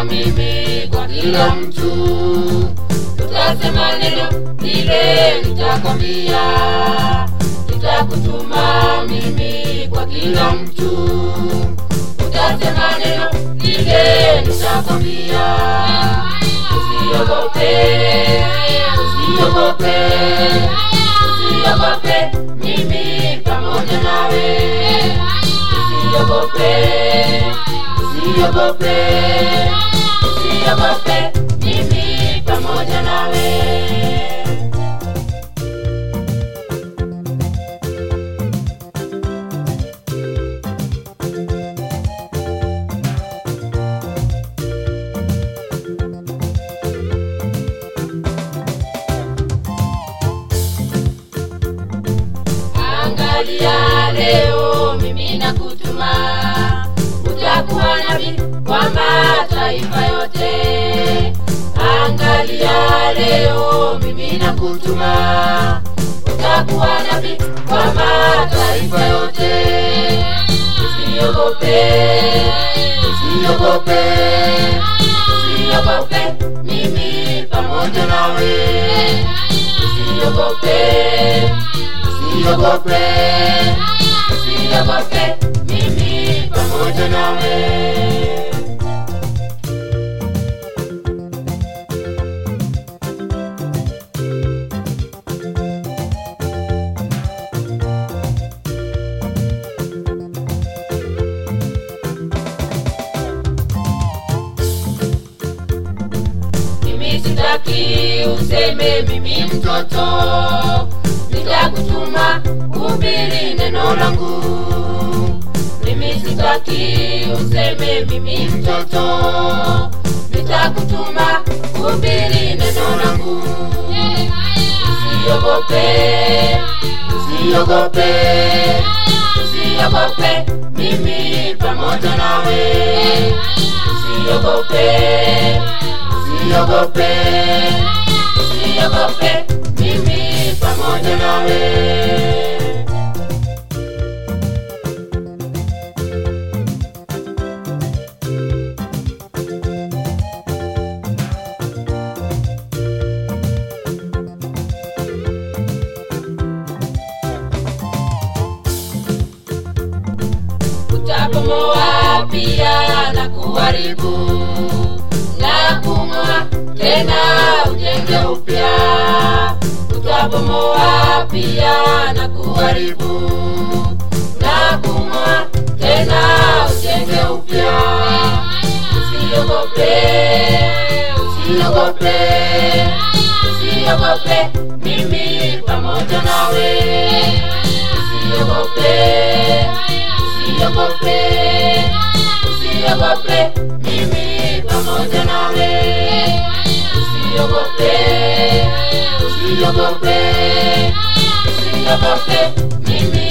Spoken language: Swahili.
mimi kwa kila mtu tutasema neno lile nitakwambia nitakutuma mimi kwa kila mtu utasema neno lile nitakwambia usiogope usiogope usiogope mimi pamoja nawe usiogope usiogope usiogope mimi pamoja nawe angalia leo mimi nakutuma utakuwa nabii kwa mataifa yote angalia leo mimi nakutuma utakuwa nabii kwa mataifa yote usiogope usiogope usiogope mimi pamoja nawe usiogope usiogope usiogope mimi pamoja nawe mimi sitaki useme mimi mtoto nitakutuma kuhubiri neno langu mimi sitaki useme mimi mtoto nitakutuma kuhubiri neno langu usiogope usiogope usiogope mimi pamoja nawe usiogope usiogope usiogope mimi pamoja nawe utabomoa pia na kuharibu na kung'oa tena ujenge upya utabomoa pia na kuharibu na kung'oa tena ujenge upya usiogope usiogope usiogope mimi pamoja nawe usiogope usiogope usiogope mimi pamoja nawe usiogope usiogope usiogope mimi